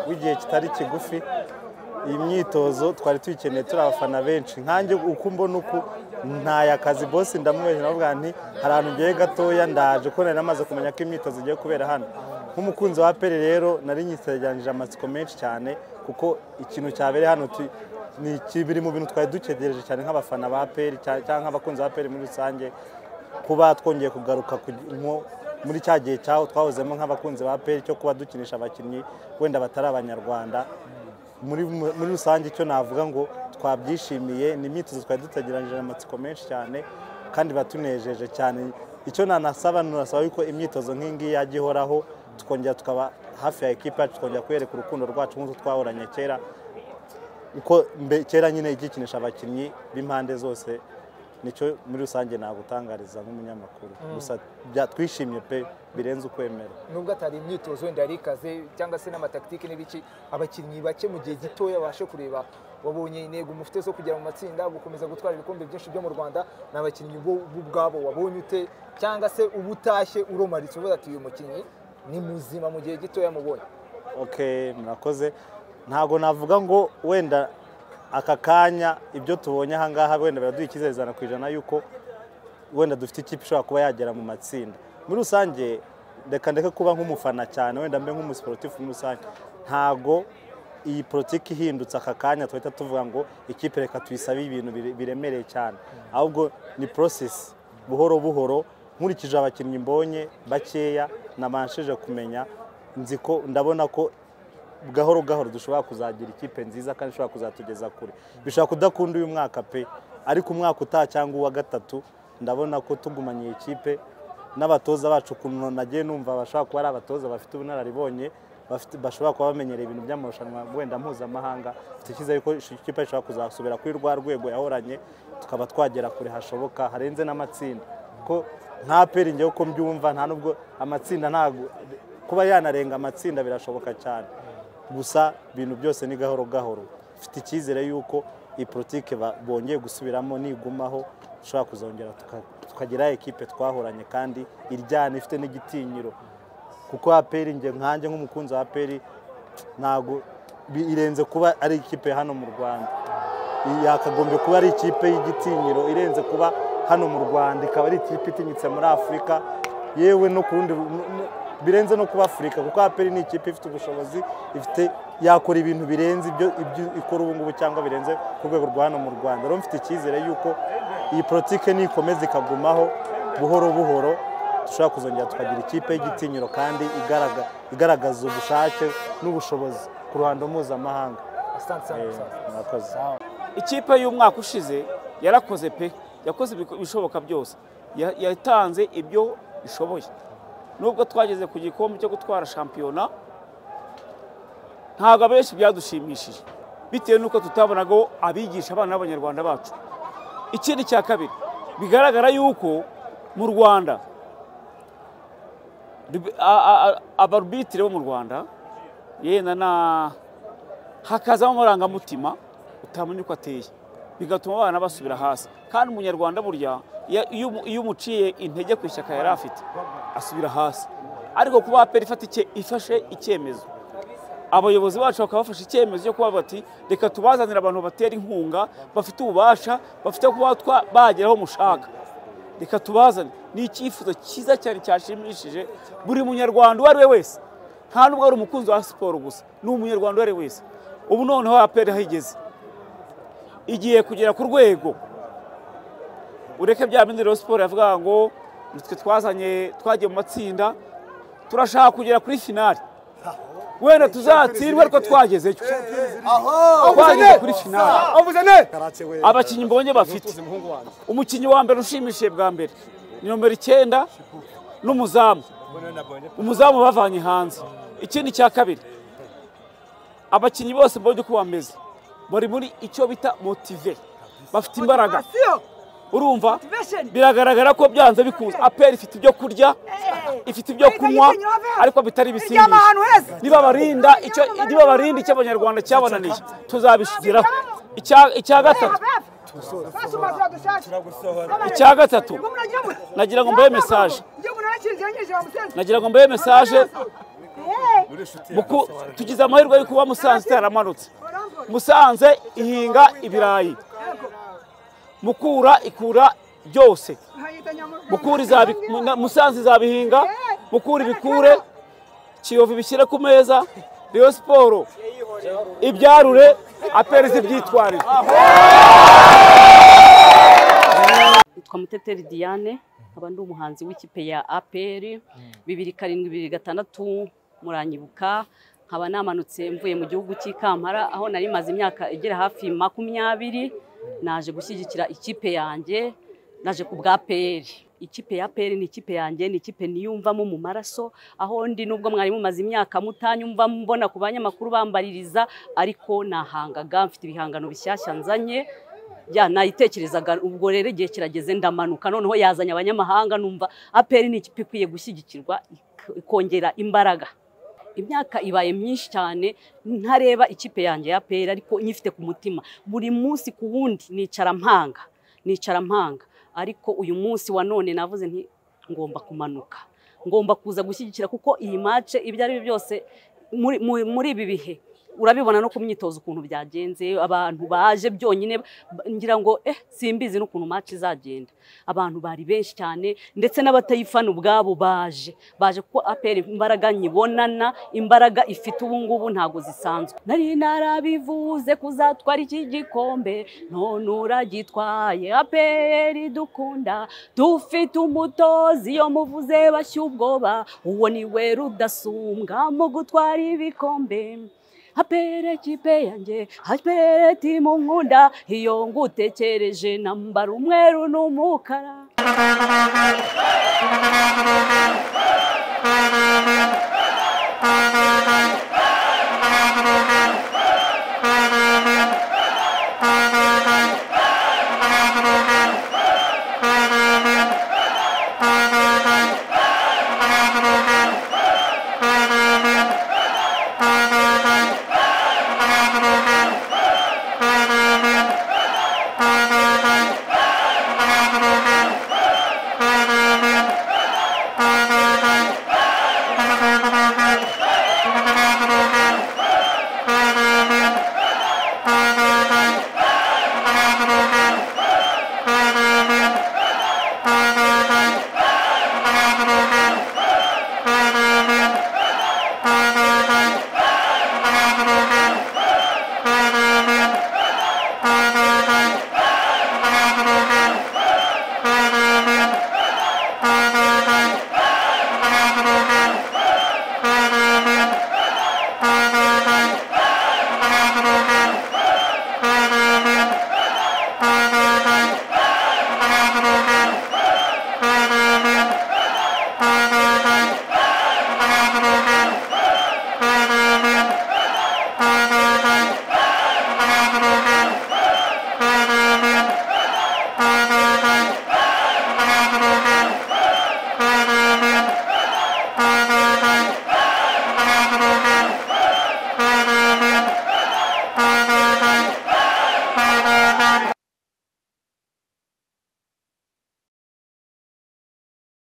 w'igihe kitari kigufi iyi myitozo twari tuyikeneye turi abafana benshi nkanjye uko mbona uku ntaye akazi bose ndamubeshya ndavuga nti hari ahantu ugiye gatoya ndaje ko nari namaze kumenya ko imyitozo igiye kubera hano nk'umukunzi wa pere rero nari nyisegeranije amatsiko menshi cyane kuko ikintu cyabereye hano ni biri mu bintu twari dukegereje cyane nk'abafana ba peri cyangwa nk'abakunzi ba peri muri rusange kuba twongeye kugaruka muri cya gihe cyaho twahozemo nk'abakunzi ba peri cyo kuba dukinisha abakinnyi wenda batari abanyarwanda muri rusange icyo navuga ngo twabyishimiye ni imyitozo twari dutegeranyije amatsiko menshi cyane kandi batunejeje cyane icyo nanasaba nurasaba yuko imyitozo nk'ingiyi yajya ihoraho tukongera tukaba hafi ya ekipa yacu tukongera kwereka urukundo rwacu nk'uko twahoranye kera uko kera nyine igikinisha abakinnyi b'impande zose nicyo muri rusange nagutangariza nk'umunyamakuru gusa twishimye pe birenze ukwemera nubwo atari imyitozo wenda yari ikaze cyangwa se n'amataktike n'ibiki abakinnyi bake mu gihe gitoya babashe kureba wabonye intego mufite zo kugera mu matsinda gukomeza gutwara ibikombe byinshi byo mu rwanda ni abakinnyi bo ubwabo wabonye ute cyangwa se uba utashye uromaritse uvuga ati uyu mukinnyi ni muzima mu gihe gitoya mubonye oke murakoze ntabwo navuga ngo wenda aka kanya ibyo tubonye ahangaha wenda biraduha icyizerezana ku ijana yuko wenda dufite ikipe ishobora kuba yagera mu matsinda muri rusange reka ndeke kuba nk'umufana cyane wenda mbe nk'umusiporutifu muri rusange ntago iyi politiki ihindutse aka kanya tuhita tuvuga ngo ikipe reka tuyisabe ibintu biremereye cyane ahubwo ni porosesi buhoro buhoro nkurikije abakinnyi mbonye bakeya nabashije kumenya nzi ko ndabona ko gahoro gahoro dushobora kuzagira ikipe nziza kandi ishobora kuzatugeza kure bishobora kudakunda uyu mwaka pe ariko umwaka utaha cyangwa uwa gatatu ndabona ko tugumanye iyi kipe n'abatoza bacu ukuntu nagiye numva bashobora kuba ari abatoza bafite ubunararibonye bashobora kuba bamenyereye ibintu by'amarushanwa wenda mpuzamahanga icyizere ko ikipe ishobora kuzasubira kuri rwa rwego yahoranye tukaba twagera kure hashoboka harenze n'amatsinda ko nta peri ngewe uko mbyumva nta nubwo amatsinda ntabwo kuba yanarenga amatsinda birashoboka cyane gusa ibintu byose ni gahoro gahoro mfite icyizere y'uko iyi politiki bongeye gusubiramo nigumaho dushobora kuzongera tukagira ekipe twahoranye kandi iryana ifite n'igitinyiro kuko aperi nkanjye nk'umukunzi wa aperi ntabwo irenze kuba ari ikipe hano mu rwanda yakagombye kuba ari ikipe y'igitinyiro irenze kuba hano mu rwanda ikaba ari ikipe itinyitse muri afurika yewe no ku rundi birenze no kuba afurika kuko aperi ni ikipe ifite ubushobozi ifite yakora ibintu birenze ibyo ikora ubu ngubu cyangwa birenze ku rwego rwa hano mu rwanda rero mfite icyizere y'uko iyi politiki nikomeza ikagumaho buhoro buhoro dushobora kuzongera tukagira ikipe y'igitinyiro kandi igaragaza ubushake n'ubushobozi ku ruhando mpuzamahanga ikipe y'umwaka ushize yarakoze pe yakoze ibishoboka byose yatanze ibyo ishoboye nubwo twageze ku gikombe cyo gutwara shampiyona ntabwo abenshi byadushimishije bitewe n'uko tutabonaga abigisha abana b'abanyarwanda bacu ikindi cya kabiri bigaragara yuko mu rwanda abarubitire bo mu rwanda yenda na hakazamo amarangamutima utamenya uko ateye bigatuma abana basubira hasi kandi umunyarwanda burya iyo umuciye intege ku ishyaka yari afite asubira hasi ariko kuba aperi ifashe icyemezo abayobozi bacu bakaba bafashe icyemezo cyo kuba bati reka tubazanire abantu batera inkunga bafite ububasha bafite kuba bagera aho mushaka reka tubazane ni icyifuzo cyiza cyane cyashimishije buri munyarwanda uwo ari we wese nta nubwo ari umukunzi wa siporo gusa ni umunyarwanda uwo ari we wese ubu noneho aperi ahigeze igiye kugera ku rwego ureke bya bindi rero siporo yavuga ngo nitwe twazanye twagiye mu matsinda turashaka kugera kuri finali wenda tuzatsindwe ariko twagezeyo twageze kuri finali abakinnyi mbonye bafite umukinnyi wa mbere ushimishije bwa mbere ni nomero icyenda n'umuzamu umuzamu bavanye hanze ikindi cya kabiri abakinnyi bose mbonye uko bameze bari muri icyo bita motive bafite imbaraga urumva biragaragara ko byanze bikunze aperi ifite ibyo kurya ifite ibyo kunywa ariko bitari ibisindisha nibabarinda icyo abanyarwanda cyabananiye tuzabishigiraho icya gatatu icya gatatu nagira ngo mbahe mesaje nagira ngo mbahe mesaje Muku- tugize amahirwe yo kuba musanze itaramanutse musanze ihinga ibirayi mukura ikura byose mukura izabi- muna- musanze izabihinga mukura ibikure kiyovu ibishyire ku meza riyo siporo ibyarure apereze ibyitwarire nitwa muteteri diane nkaba ndi umuhanzi w'ikipe ya aperi bibiri karindwi bibiri gatandatu muranyibuka nkaba namanutse mvuye mu gihugu cy'ikampara aho nari maze imyaka igera hafi makumyabiri naje gushyigikira ikipe yanjye naje ku bwa peri ikipe ya peri ni ikipe yanjye ni ikipe niyumvamo mu maraso aho ndi nubwo mwari mumaze imyaka mutanyumva mbona ku banyamakuru bambaririza ariko nahangaga mfite ibihangano bishyashya nzanye ya nayitekerezaga ubwo rero igihe kirageze ndamanuka noneho yazanye abanyamahanga numva aperi ni ikipe ikwiye gushyigikirwa ik- ikongera imbaraga imyaka ibaye myinshi cyane ntareba ikipe yanjye ya aperi ariko nyifite ku mutima buri munsi ku wundi nicara mpanga nicara mpanga ariko uyu munsi wa none navuze nti ngomba kumanuka ngomba kuza gushyigikira kuko iyi mace ibyo ari byo byose muri- muri- muri ibi bihe urabibona no ku myitozo ukuntu byagenze abantu baje byonyine ba- ngira ngo eh simbizi n'ukuntu match izagenda abantu bari benshi cyane ndetse n'abatayifana ubwabo baje baje kuko aperi imbaraga nyibonana imbaraga ifite ubu ngubu ntago zisanzwe nari narabivuze kuzatwara iki gikombe none uragitwaye aperi dukunda dufite umutozi iyo muvuze bashya ubwoba uwo niwe rudasumbwa mu gutwara ibikombe apere kipe yanjye apere timu nkunda iyo ngutekereje nambara umweru n'umukara